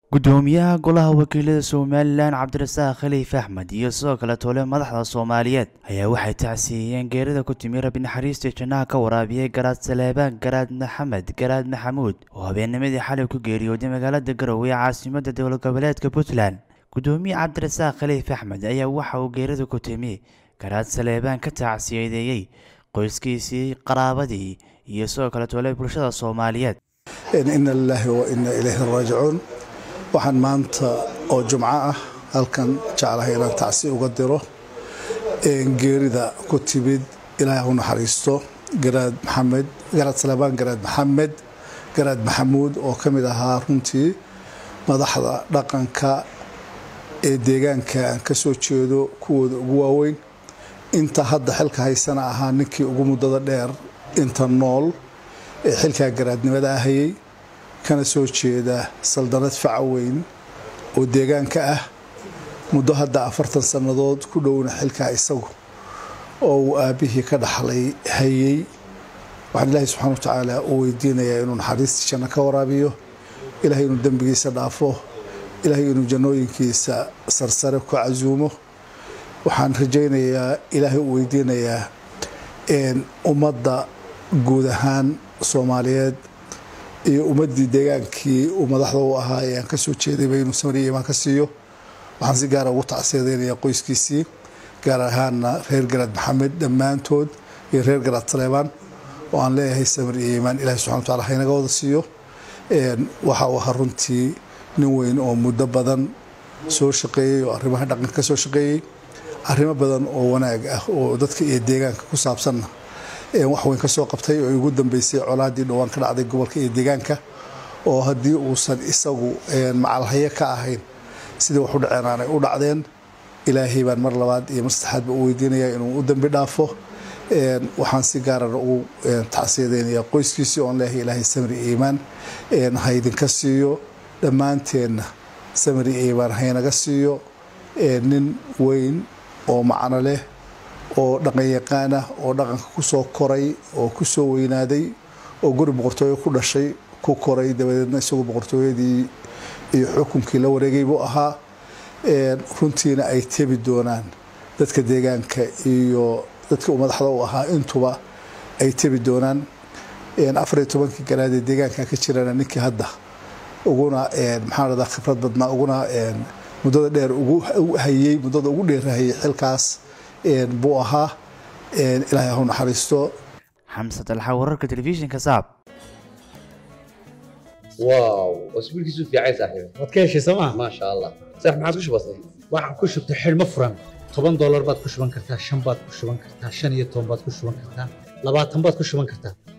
gudoomiyaha golaha wakiilada somalilan cabdirasaaq khaliif axmed iyo sidoo kale tole madaxda soomaaliyeed ayaa waxay tacsiiyeen geerida ku timi rabi naxariista jannaha ka waraabiyey garaad saleebaan garaad maxamed garaad maxamuud oo habeennimadii xalay ku geeriyooday magaalada garowe ee caasimada dowlad goboleedka puntland gudoomiye cabdirasaaq khaliif axmed ayaa waxa uu geerida ku timi garaad saleebaan ka tacsiyadeeyey qoyskiisii qaraabadii iyo sidoo kale tole bulshada soomaaliyeed ina lilaahi wa ina ilayhi raajicuun waxaan maanta oo jumco ah halkan jeclahay inaan tacsi uga diro geerida ku timid ilaahay u naxariisto garaad maxamed garaad salebaan garaad maxamed garaad maxamuud oo ka mid ahaa runtii madaxda dhaqanka ee deegaanka aan ka soo jeedo kuwooda ugu waaweyn inta hadda xilka haysana ahaa ninkii ugu muddada dheer inta nool ee xilkaa garaadnimada ahayey kana soo jeeda saldanad faca weyn oo deegaanka ah muddo hadda afartan sannadood ku dhowna xilkaa isagu oo uu aabbihii ka dhaxlay hayey waxaan ilaahay subxana wa tacaala u weydiinayaa inuu naxariistii janno ka waraabiyo ilaahay inuu dembigiisa dhaafo ilaahay inuu jannooyinkiisa sarsare ku casuumo waxaan rajaynayaa ilaahay u weydiinayaa ummadda guud ahaan soomaaliyeed iyo ummaddii deegaankii uu madaxda u ahaa ee aan ka soo jeedayba inuu samariya imaan ka siiyo waxaan si gaara ugu tacsiyadeynayaa qoyskiisii gaar ahaana reer garaad maxamed dhammaantood iyo reer garaad saleebaan oo aan leeyahay samir iyo iimaan ilahi subxana wa tacala haynaga wada siiyo waxa uu ahaa runtii nin weyn oo muddo badan soo shaqeeyey oo arrimaha dhaqanka ka soo shaqeeyey arrimo badan oo wanaag ah oo dadka iyo deegaanka ku saabsanna wax weyn ka soo qabtay oo ugu dambeysay colaadii dhowaan ka dhacday gobolka iyo deegaanka oo haddii uusan isagu macalhayo ka ahayn sidii wax u dhaceen aanay u dhacdeen ilaahay baan mar labaad iyo mar saddexaadba u weydiinayaa inuu u dambi dhaafo waxaan si gaarana ugu tacsiyadeynayaa qoyskiisii oon leeyahay ilaahay samri iimaan haydinka siiyo dhammaanteenna samri iimaan haynaga siiyo nin weyn oo macno leh oo dhaqan yaqaan ah oo dhaqanka ku soo koray oo ku soo weynaaday oo guri boqortooyo ku dhashay ku koray dabadeedna isagu boqortooyadii iyo xukunkii la wareegay buu ahaa runtiina ay tebi doonaan dadka deegaanka iyo dadka uu madaxda u ahaa intuba ay tebi doonaan afariyo tobankii garaadee deegaanka ka jirana ninkii hadda uguna maxaan radaa khibrad badnaa uguna muddada dheer ugu hayey muddada ugu dheerahayey xilkaas buu ahaa ilaahay ha u naxariisto xamse dalxa wararka telefishinka saab واو واسبوعك يسوف يا عيسى صاحبي waad ka heshay sooma ما شاء الله صح ما عاد وش بصير waxaan ku shubtay xidhmo furan toban doolar baad ku shuban kartaa shan baad ku shuban kartaa shan iyo toban baad ku shuban kartaa labaatan baad ku shuban kartaa